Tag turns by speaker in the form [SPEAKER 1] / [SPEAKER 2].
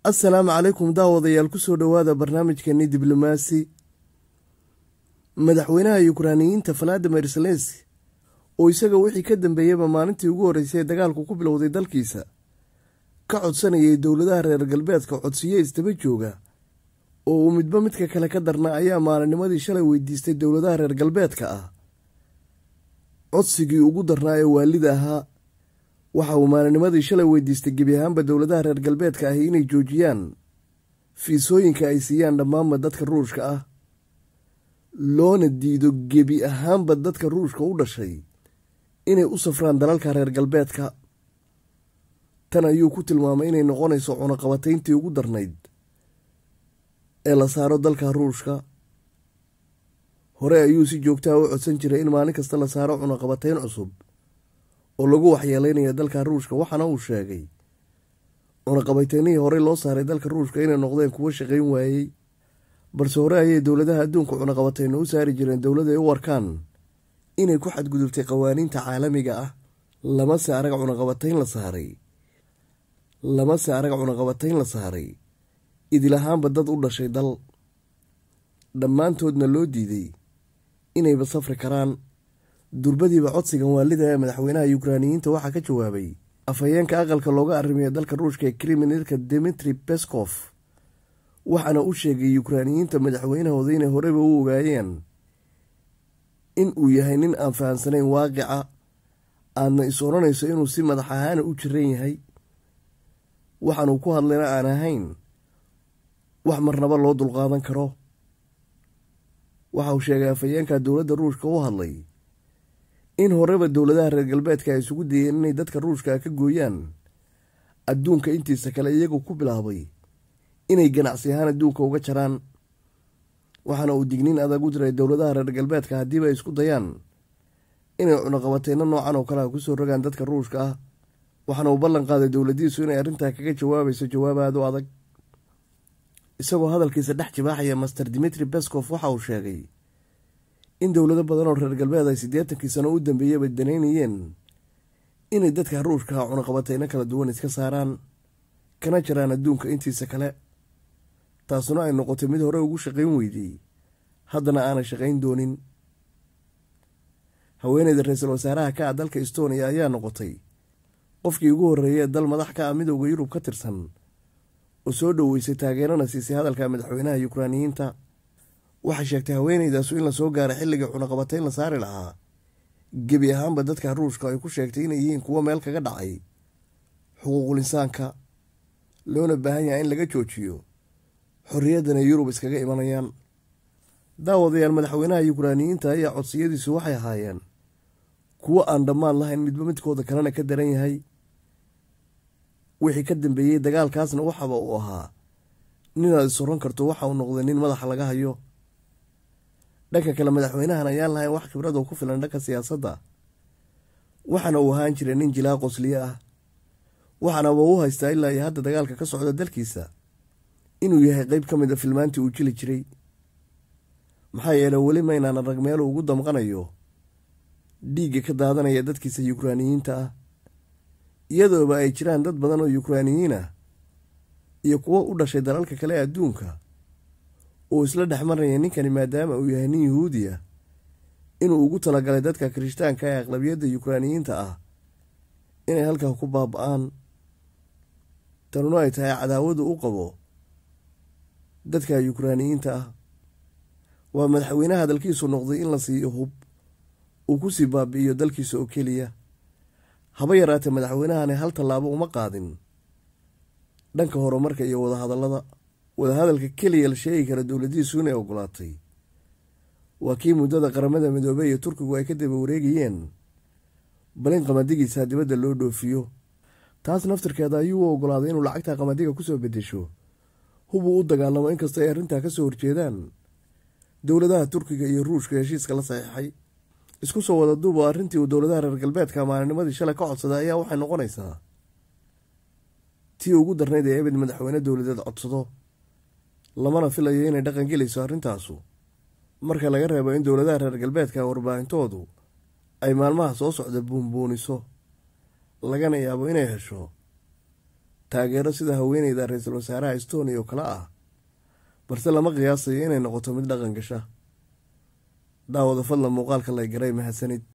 [SPEAKER 1] assalaamu calaykum daawadayaal kusoo dhowaada barnaamijkeeni diblomaasi madaxweynaha yukraaniyiinta valadimir zelenski oo isaga wixii ka dambeeyeyba maalintii ugu horreysay ee dagaalku ku bilowday dalkiisa ka codsanayay dowladaha reer galbeedka codsiyo isdaba jooga oo uu midba midka kale ka darna ayaa maalinnimadii shalay weydiistay dowladaha reer galbeedka ah codsigii ugu darnaa ee waalida ahaa waxa uu maalinnimadii shalay weydiistay gebi ahaanba dowladaha reer galbeedka ahi inay joojiyaan fiisooyinka ay siiyaan dhammaanba dadka ruushka ah loona diido gebi ahaanba dadka ruushka u dhashay inay u safraan dalalka reer galbeedka tan ayuu ku tilmaamay inay noqonayso cunaqabatayntii ugu darnayd ee la saaro dalka ruushka hore ayuu si joogtaha u codsan jiray in maalin kasta la saaro cunaqabatayn cusub oo lagu waxyeelaynaya dalka ruushka waxaana uu sheegay cunaqabataynihii horey loo saaray dalka ruushka inay noqdeen kuwo shaqayn waayey balse hore ayay dowladaha adduunka cunaqabatayno u saari jireen dowlad ay u arkaan inay ku xadgudubtay qawaaniinta caalamiga ah lamase arag cunaqabatayn la saaray lamase arag cunaqabatayn la saaray idilahaanba dad u dhashay dal dhammaantoodna loo diiday inayba safri karaan durbadiiba codsigan waalida ee madaxweynaha yukraaniyiinta waxaa ka jawaabay afhayeenka aqalka looga arrimiya dalka ruushka ee kriminalka dimitri beskof waxaana u sheegay yukraaniyiinta madaxweynahooda inay horeyba u ogaayeen in uu yahay nin aan fahamsanayn waaqica aadna is odhanayso inuu si madax ahaana u jiran yahay waxaanuu ku hadlayna aan ahayn wax marnaba loo dulqaadan karo waxa uu sheegay afhayeenka dowladda ruushka u hadlay in horeba dowladaha reer galbeedka ay isugu dayeen inay dadka ruushka ka gooyaan adduunka intiisa kale iyagoo ku bilaabay inay ganacsi ahaan adduunka uga jaraan waxaana uu digniin adag u diray dowladaha reer galbeedka haddiiba ay isku dayaan inay cunaqabateyno noocan oo kale a kusoo rogaan dadka ruushka ah waxaana uu ballan qaaday dowladiisu inay arrintaa kaga jawaabayso jawaab aad u adag isagoo hadalkiisa dhex jibaaxaya master dimitri beskof waxa uu sheegay in dowlado badan oo reer galbeed ay siddeetankii sano u dambeeyaba danaynayeen inay dadka ruushka cunaqabateyno kala duwan iska saaraan kana jiraan adduunka intiisa kale taasuna ay noqotay mid hore ugu shaqayn weydey haddana aanay shaqayn doonin haweeneyda ra-iisul wasaaraha ka ah dalka estoniya ayaa noqotay qofkii ugu horreeyay ee dal madax ka ah midowda yurub ka tirsan oo soo dhoweysay taageerana siisay hadalka madaxweynaha yukraaniyiinta waxay sheegtay haweeneydaasu in lasoo gaaray xilligii cunaqabatayn la saari lahaa gebi ahaanba dadka ruushka ay ku sheegtay inay yihiin kuwo meel kaga dhacay xuquuqul insaanka loona baahan yahay in laga joojiyo xorriyaddana yurub iskaga imanayaan daawadayaal madaxweynaha yukraaniyiinta ayaa codsiyadiisu waxay ahaayeen kuwo aan dhammaan lahayn midba midkooda kalena ka daran yahay wixii ka dambeeyey dagaalkaasna waxaba uu ahaa ninaad is oran karto waxa uu noqday nin madaxa laga hayo dhanka kale madaxweynahan ayaan lahayn wax khibrad oo ku filan dhanka siyaasadda waxaana uu ahaan jiray nin jilaa qosliye ah waxaanaba u haystaa ilaa iyo hadda dagaalka ka socda dalkiisa inuu yahay qeyb ka mid a filmaantii uu jili jiray maxaa yeele weli maynaan arag meelu ugu damqanayo dhiigga ka daadanaya dadkiisa yukraaniyiinta ah iyadooba ay jiraan dad badan oo yukraaniyiin ah iyo kuwo u dhashay dalalka kale adduunka oo isla dhex maraya ninkani maadaama uu yahay nin yuhuudi ah inuu ugu talagalay dadka kirishtaanka ee aqlabiyadda yukraaniyiinta ah inay halkaa ku baaba-aan tanuna ay tahay cadaawadu u qabo dadka yukraaniyiinta ah waa madaxweynaha hadalkiisu noqday in la siiyo hub uu ku sii baabi'iyo dalkiisa oo keliya haba yaraatee madaxweynahani hal tallaabo uma qaadin dhanka horumarka iyo wadahadallada wadahadalka keliya la sheegi kara dowladiisu inay ogolaatay waa kii muddada qaramada midoobey iyo turkigu ay ka daba wareegayeen bal in qamadigiisa dibadda loo dhoofiyo taas naftirkeeda ayuu u ogolaaday inuu lacagta qamadiga kusoo bedesho hubuu u dagaalamo inkastoo ay arrintaa ka soo horjeedaan dowladaha turkiga iyo ruushka heshiiska la saxiixay isku soo wada duub oo arrintii uu dowladaha reer galbeedka maalinimadii shalay ka codsaday ayaa waxay noqonaysaa tii ugu darnayd ee ebed madaxweyne dowladeed codsado lamana filayo inay dhaqan gelayso arrintaasu marka laga reebo in dowladaha reer galbeedka warbaahintoodu ay maalmaha soo socda buunbuuniso lagana yaabo inay hesho taageero sida haweeneyda ra-iisul wasaaraha estonia oo kale ah balse lama qiyaasayo inay noqoto mid dhaqan gasha daawada fadlan muuqaalka lay garay mahadsanid